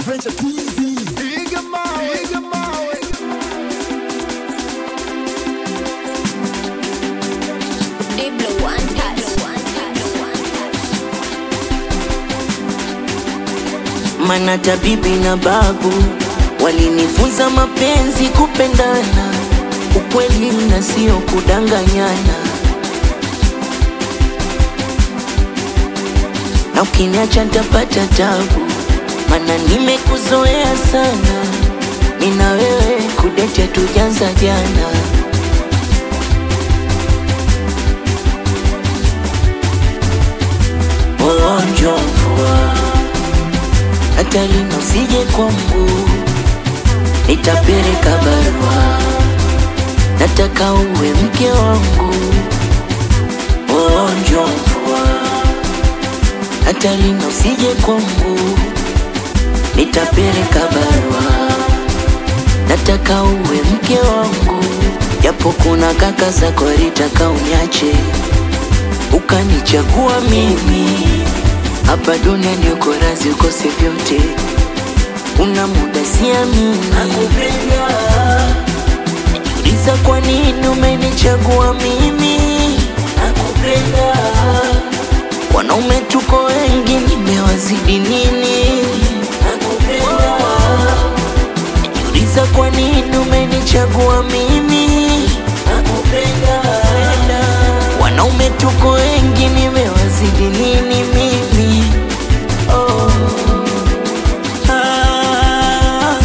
Venture TV. Piga mawe, piga mawe. Diblo one touch. Mana tabibi na babu walinifunza mapenzi, kupendana, ukweli na sio kudanganyana. Na ukiniacha nitapata tabu, mana nimekuzoea sana. Nina wewe kudete tujanza jana. Ugonjwa mvua hata lino usije kwangu, nitapeleka barua, nataka uwe mke wangu. Ugonjwa mvua hata lino usije kwangu, nitapeleka barua, nataka uwe mke wangu. Japo kuna kaka zako walitaka uniache, ukanichagua mimi hapa duniani uko razi ukose vyote, una muda siamini, nakupenda. Najiuliza kwa nini umenichagua mimi, nakupenda. Wanaume tuko wengi, nimewazidi nini, nakupenda. Najiuliza kwa nini umenichagua mimi, nakupenda. Wanaume tuko wengi, nimewazidi nini mimi? Oh. Ah.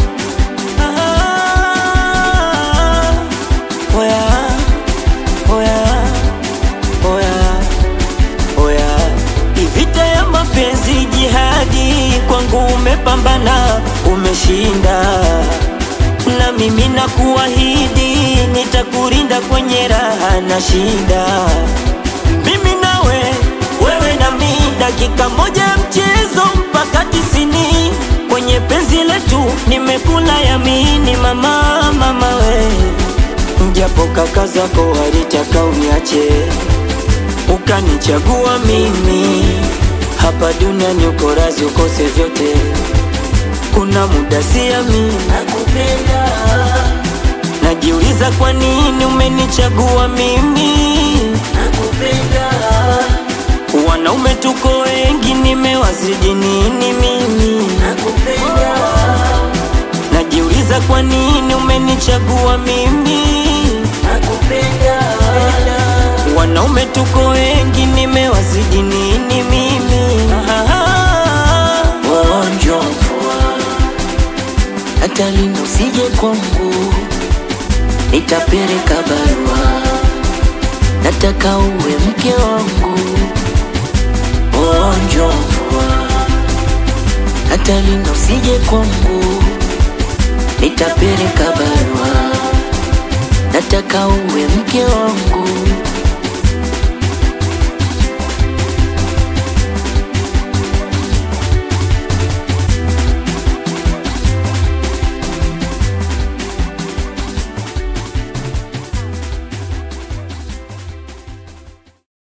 Ah. Oya. Oya. Oya. Oya. Vita ya mapenzi jihadi, kwangu umepambana, umeshinda, na mimi nakuahidi nitakurinda kwenye raha na shida. Mimi nawe, wewe na mi, dakika moja ya mchezo mpaka tisini. Kwenye penzi letu nimekula yamini, mama, mama we, japo kaka zako walitaka uniache ukanichagua mimi hapa duniani, uko razi ukose vyote, kuna muda siamini, Nakupenda. najiuliza kwa nini umenichagua mimi. Nakupenda. Wanaume tuko wengi, nimewazidi nini mimi? Nakupenda. Najiuliza kwa nini umenichagua mimi. Nakupenda. Wanaume tuko wengi, nimewazidi nini mimi? Ah, Ugonjwa mvua, hata lino usije kwangu, nitapeleka barua, nataka uwe mke wangu. Ugonjwa mvua, hata lino usije kwangu, nitapeleka barua,